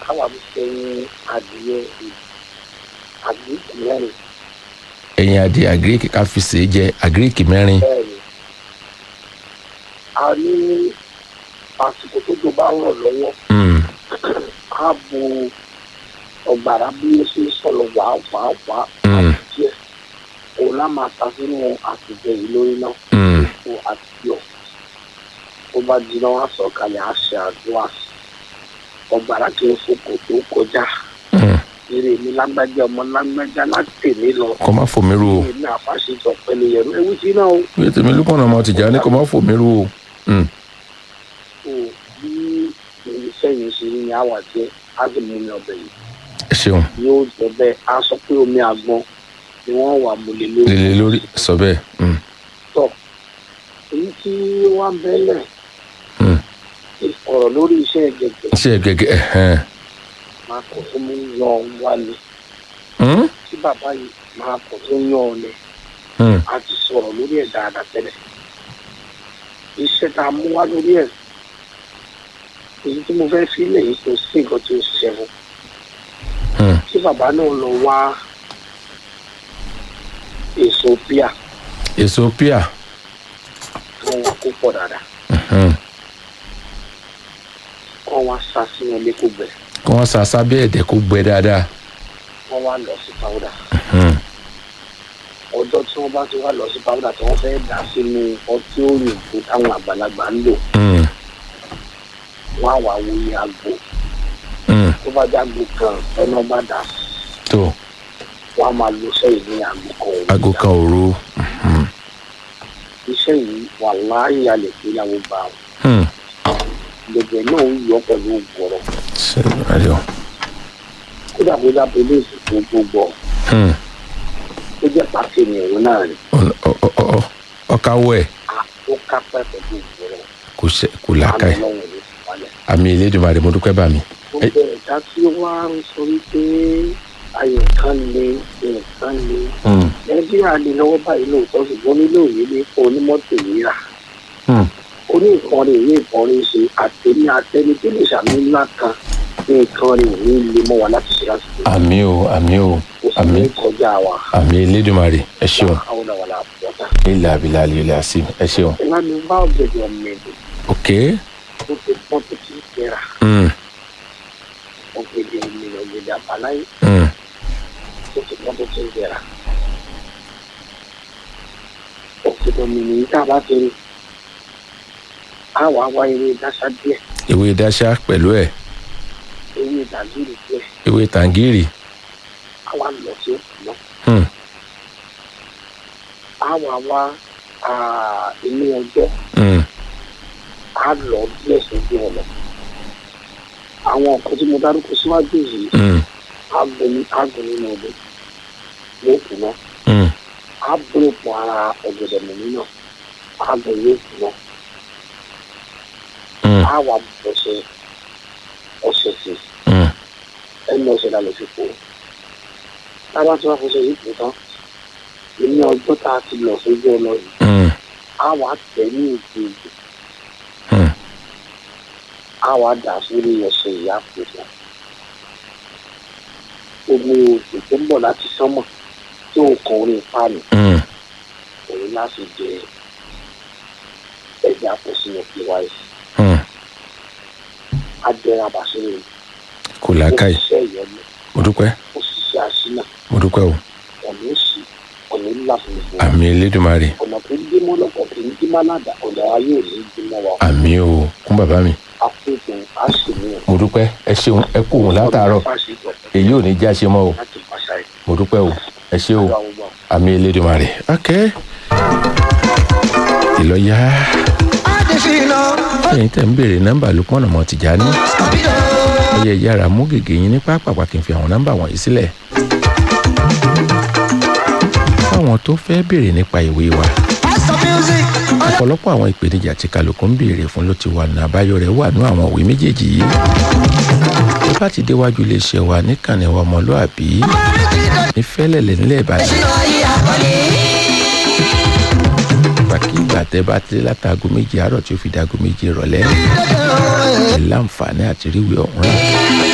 káwa fi sẹ́yìn adìyẹ àgbékì mẹ́rin ẹ̀yìn adìẹ àgíríkì ká fi sèé jẹ àgíríkì mẹ́rin bẹ́ẹ̀ ni a ní àsìkò tó tó bá rọ̀ lọ́wọ́ Mm, á bo ọ̀gbàrá bí ó ṣe ń sọ̀rọ̀ wàá wàá wàá Mm. díẹ̀ òun lá máa ta sínú àtìjẹ yìí lórí náà mm, fún àtijọ́ tó bá jiná wá sọ̀kalẹ̀ á ṣe àdúrà sí ọ̀gbàrá kì í fòkò tó kọjá mm. eré mi lágbájá ọmọ lágbájá láti tèmi lọ kọ́ má fòmí ru o èmi àfàṣetọ̀ pẹ̀lú yẹ̀rù ewu tí náà ó bí tèmi lùkọ́nà ọmọ tìjà ní kọ́ má fòmí ru o Mm, kò bí iṣẹ́ yìí ṣe ní àwà jẹ́ á sì mú mi ọbẹ̀ yìí ẹ ṣeun yóò jẹ́ bẹ́ẹ̀ á sọ pé omi àgbọn ni wọ́n wà múlẹ̀ lórí lélẹ̀ lórí sọ bẹ́ẹ̀ Mm, tọ̀ èyí tí wọ́n ń bẹ́lẹ̀ mm. ọ̀rọ̀ lórí iṣẹ́ gẹ̀gẹ̀ ṣe gẹ́gẹ́ ẹ̀hẹ́n máa kọ̀ tó mú yan wálé Mm, tí bàbá yìí máa kọ̀ tó yan ọ̀lẹ̀ mm. a ti sọ̀rọ̀ lórí ẹ̀ dáadáa tẹ́lẹ̀ iṣẹ́ tá a mú wá lórí ẹ̀ èyí tí mo fẹ́ sílẹ̀ yìí kò sí nǹkan tí ó ṣiṣẹ́ fún Mm. tí bàbá náà lọ wá èso píà èso píà tí wọ́n wá kó pọ̀ dáadáa Mm. kọ́ wá sá sínú ilé kó gbẹ kí wọ́n sa sábẹ́ ẹ̀dẹ̀ kó gbẹ dáadáa wọ́n wá lọ sí pàwọ́dà Mm, ọjọ́ tí wọ́n bá ti wá lọ sí pàwọ́dà tí wọ́n fẹ́ dà sínú ọtí òyìnbó táwọn àgbàlagbà ń lò mm, wọ́n á wá wo iye àgbo mm. tó bá jágbo kan ẹnu bá dà sí tó wọ́n á máa lo iṣẹ́ yìí ní àgbo kan òun aago kan òru Mm, iṣẹ́ yìí wà láàyè alẹ́ pé ìyàwó bá wọn mm. gbogbo ẹ̀ náà ń yọ pẹ̀lú ògbọ̀rọ̀ ṣe ayọ̀ kódà bó dá polisi tó gbogbo Mm. ó jẹ́ pàṣẹ ní òun náà ni Ọ- ọ- ọ- ọ- ọkàwọ́ ẹ̀ ó kápẹ́ pẹ̀lú ògbọ̀rọ̀ kò ṣe kò làákà ẹ̀ àmì ọlọ́run ló ti wálẹ̀. àmì ìlédùmarè mo dúpẹ́ bá mi. ó bẹ̀rẹ̀ dá tí ó wá ń sọ wípé ayọ̀ kan lé nǹkan lé Mm, nàìjíríà lè lọ́wọ́ báyìí lóòótọ́ ṣùgbọ́n nílò òye lè fún onímọ́tò yíra mm. oní nǹkan rẹ̀ ní nǹkan rẹ̀ ṣe àtẹ̀mí àtẹ̀mí tó lè ṣàmì ńlá kan ní nǹkan rẹ̀ ò ní lè mọ́ wa láti ṣe láti ṣe àmì o àmì o kò sì àmì ní kọjá wa àmì ìlédùmarè ẹ ṣeun àwọn àwọn àpọ̀tà. ilà abilà ilẹ̀ àṣì ẹ ṣeun. ìlànà bá ọ̀gẹ̀dẹ̀ ọ̀mọ ẹ̀dẹ̀ ok tó ti pọ́n tó ti tẹ̀ra mm, ọ̀gẹ̀dẹ̀ ọ̀mọ ẹ̀dẹ̀ ọ̀gẹ̀dẹ̀ àbáláyé mm. tó ti pọ́n tó ti tẹ̀ra. ọ̀gẹ̀dẹ̀ ọ̀mọ ẹ̀dẹ̀ tá a bá ti rí a wà wá eré dáṣá díẹ̀ ewé dáṣá pẹ̀lú ẹ̀ eré ìdàgìrì díẹ̀ ewé tàǹgìrì a wà lọ sí òkú náà mm, a wà wá ah, inú ọjọ́ mm, a lọ díẹ̀ sójú ọ̀nà àwọn nǹkan tí mo dárúkọ síwájú yìí mm, agbóni agbóni nínú odò lóòkù náà mm, abúlé pọ̀ ara ọ̀gẹ̀dẹ̀ mọ̀mí náà agbóni lóòkù náà mm, a wà ọ̀sẹ̀ ọ̀sẹ̀ sí mm. ẹnu ọ̀sẹ̀ la lè fi pò tábà tí wọ́n fọṣẹ yìí pò tán ní ọjọ́ tá a ti lọ sójú ọ̀nà yìí Mm, a wà tẹ̀ ní ìdí ìdí mm. a wà dà sórí ọ̀sẹ̀ ìyá pò fún omi òjò tó ń bọ̀ láti sánmọ̀ tí ó kàn orí páànù Mm. òun láti jẹ ẹgbẹ́ àpòsínú pys Mm. adẹ́rẹ́ àbàṣẹ́rẹ́ kò làákàyè òṣìṣẹ́ ìyọnu mo dúpẹ́ òṣìṣẹ́ àṣínà mo dúpẹ́ o ọ̀nà òsì ọ̀nà ńlá fún gbogbo wa. àmì ìlédùmarè ọ̀nà tó ń dé mọ́ lọ́pọ̀ tó ń dé má ládà ọ̀nà ayé ò ní dé mọ́ wa àmì o kún bàbá mi àpòkùn àṣìmíyàn. mo dúpẹ́ ẹ ṣeun ẹ kú òun látàárọ̀ èyí ò ní já ṣe mọ́ o láti pàṣẹ mo dúpẹ́ o ẹ ṣe o ìgbà gbogbo àmì ìlédùmarè ok ìlọ́yà ẹ̀yin tẹ̀ ń béèrè nọ́mbà Lukman ọmọ Tìjání ọyẹ yára mú gègé yín ní pápákọ̀ kí n fi àwọn nọ́mbà wọ̀nyí sílẹ̀ fáwọn tó fẹ́ béèrè nípa ìwé wa ọ̀pọ̀lọpọ̀ àwọn ìpèníjà tí kálukú ń béèrè fún ló ti wà ní àbáyọ rẹ̀ wà ní àwọn ìwé méjèèjì yìí tó bá ti déwájú iléeṣẹ́ wa níkànnì wa ọmọlúàbí ní fẹ́lẹ̀lẹ̀ nílẹ̀ Ìbàdàn ìgbàkigbà tẹ́ bá ti látago méje àárọ̀ tí ó fi dago méje ìrọ̀lẹ́ ẹ̀ láǹfààní àti ríwèé ọ̀hún rà